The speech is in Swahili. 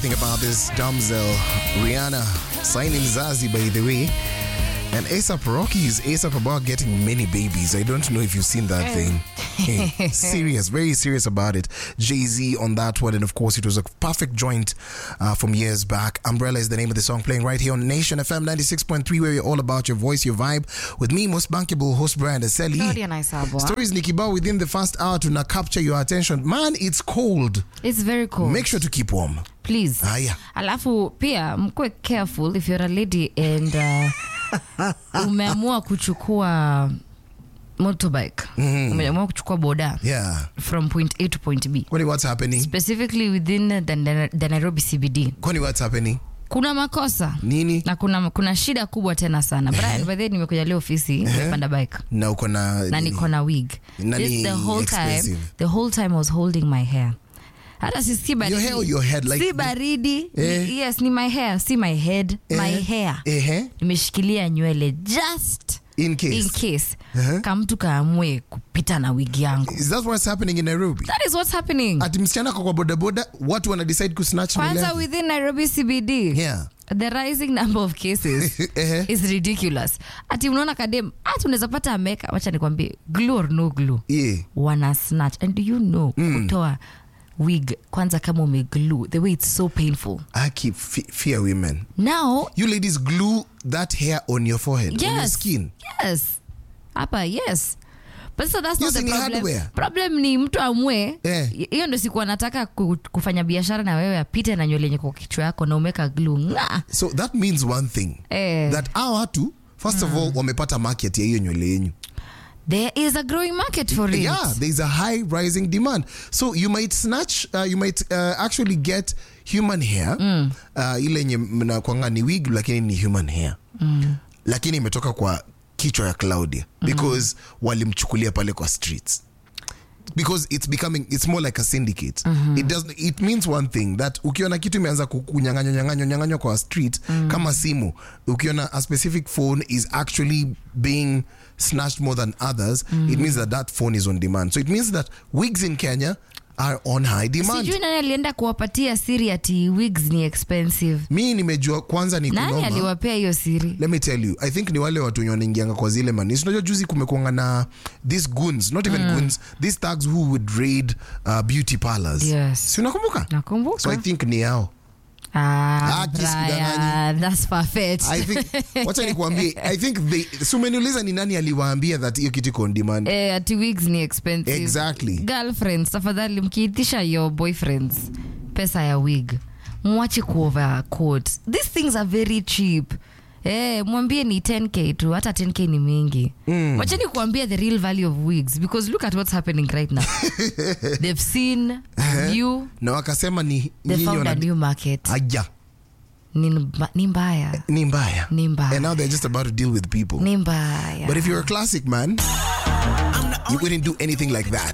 Think about this damsel, Rihanna, signing Zazie, by the way. And ASAP Rocky is ASAP about getting many babies. I don't know if you've seen that thing. Hey, serious, very serious about it. Jay Z on that one. And of course, it was a perfect joint uh, from years back. Umbrella is the name of the song playing right here on Nation FM 96.3, where you're all about your voice, your vibe. With me, most bankable host Brian Aseli. Claudia Naisabwa. Stories Nikibao within the first hour to now capture your attention. Man, it's cold. It's very cold. Make sure to keep warm. Please. Haya. Alafu pia mkuwe careful if you're a lady and uh, umeamua kuchukua motorbike. Umeamua kuchukua boda Yeah. from point A to point B. Kwani what's happening? Specifically within the, the Nairobi CBD. Kwani what's happening? Kuna makosa Nini? na kuna, kuna shida kubwa tena sana. Brian, by the way nimekuja leo ofisi nimepanda bike. Na uko na na niko na wig Na This, ni the whole time expensive. the whole time I was holding my hair hata si si baridi. hair or your head, like- si baridi Eh. Ni- yes ni my hair si my head my Eh, hair Ehe. nimeshikilia nywele just In case. in case Uh-huh. kamtu kaamue kupita na wig yangu Is that what's happening in Nairobi? that is what's happening Ati msichana kwa kwa bodaboda watu wana decide kusnatch nywele kwanza yake? within Nairobi CBD Yeah. the rising number of cases Ehe. is ridiculous ati unaona kadem hata unaweza pata ameka wacha nikwambie glue or no glue Yeah. wana snatch and do you know kutoa wig kwanza kama umeglue the way it's so painful I keep fe- fear women. now You ladies glue that hair on your forehead, on your yes skin. yes hapa yes but so that's Yes, not the ni problem. hardware. problem ni mtu amue Eh. hiyo ndo siku anataka ku, kufanya biashara na wewe apite na nywele yenye kwa kichwa yako na umeka glue nga So that means one thing. eh, That our watu first of all wamepata market ya hiyo nywele yenyu. there is a growing market for it Yeah, there's a high rising demand. So you might snatch, uh, you might uh, actually get human hair uh, ile yenye mnakwanga ni wig lakini ni human hair lakini imetoka kwa kichwa ya Claudia because walimchukulia pale kwa streets because it's becoming it's more like a syndicate it does it means one thing that ukiona kitu imeanza ku- kunyang'anywa nyang'anywa nyang'anywa kwa street kama simu ukiona a specific phone is actually being snatched more than others it means that that phone is on demand so it means that wigs in Kenya are on high demand sijui nani alienda kuwapatia siri ati wigs ni expensive mi nimejua kwanza ni nani kunoma aliwapea hiyo siri let me tell you i think ni wale watu wenye wanaingianga kwa zile manis unajua juzi kumekuanga na these goons not even goons these thugs who would raid uh, beauty parlors Yes. si unakumbuka nakumbuka so i think ni yao Ah, Ah, kiss Brian, that's perfect. i think wacha nikuambie i think they so umeniuliza ni nani aliwaambia that hiyo kitu iko on demand Eh, ati wigs ni expensive. Exactly. Girlfriends, tafadhali mkiitisha your boyfriends pesa ya wig mwache kuovercoat. These things are very cheap. Eh, mwambie ni 10k tu hata 10k ni mingi mm. wacheni kuambia the real value of wigs because look at what's happening right now they've seen you na wakasema ni they nyinyi found a wana new market aya ni, mba- ni mbaya ni mbaya Ni mbaya. and now they're just about to deal with people ni mbaya But if you're a classic man, you wouldn't do anything like that.